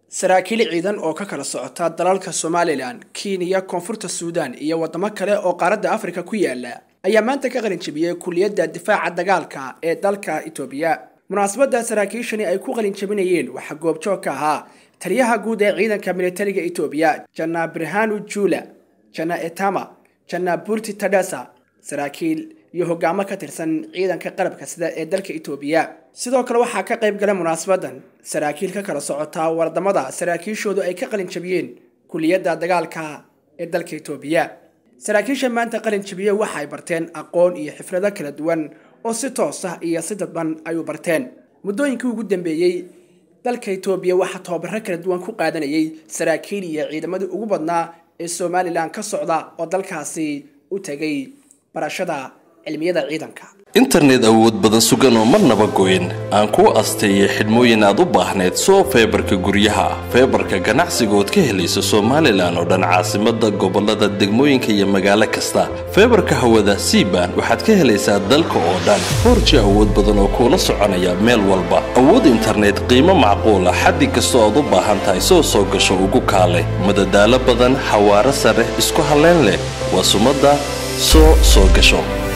saraakiil ciidan oo ka kala socota dalalka somalilan kenya koonfurta suudan iyo wadamo kale oo qaaradda afrika ku yaala ayaa maanta ka qalin jebiyey kuliyadda difaaca dagaalka ee dalka itoobiya munaasabadda saraakiishani ay ku qalin jebinayeen waxaa goobjoog ka ahaa taliyaha guud ee ciidanka militariga itoobiya jana birhanu jula jana etama jana burti tadhasa saraakiil iyo hogaamo ka tirsan ciidanka qalabka sida ee dalka itoobiya sidoo kale waxaa ka qayb galay munaasabadan saraakiil ka kala socota wadamada saraakiishoodu ay ka qalin jabiyeen kuliyadda dagaalka ee dalka itoobiya saraakiisha maanta qalin jabiye waxa ay barteen aqoon iyo xifrado kala duwan oo si toos ah iyo si dadban ay u barteen muddooyinkii ugu dambeeyey dalka itoobiya waxaa tababaro kala duwan ku qaadanayay saraakiil iyo ciidamadii ugu badnaa ee somalilan ka socda oo dalkaasi u tegay barashada cilmiyada ciidanka internet awood badan sugan oo marnaba goyn aan kuu asteeyay xidhmooyin aad u baahneed soo feebarka guryaha feebarka ganacsiga ood ka helayso somalilan oo dhan caasimada gobolada degmooyinka iyo magaalo kasta feebarka hawada siban waxaad ka helaysaa dalka oo dhan foorji awood badan oo kuula soconaya meel walba awood internet qiimo macquula xaddi kastoo aad u baahan tahay soo soo gasho ugu kaale madadaalo badan xawaaro sare isku halleyn leh waa sumada soo soo gasho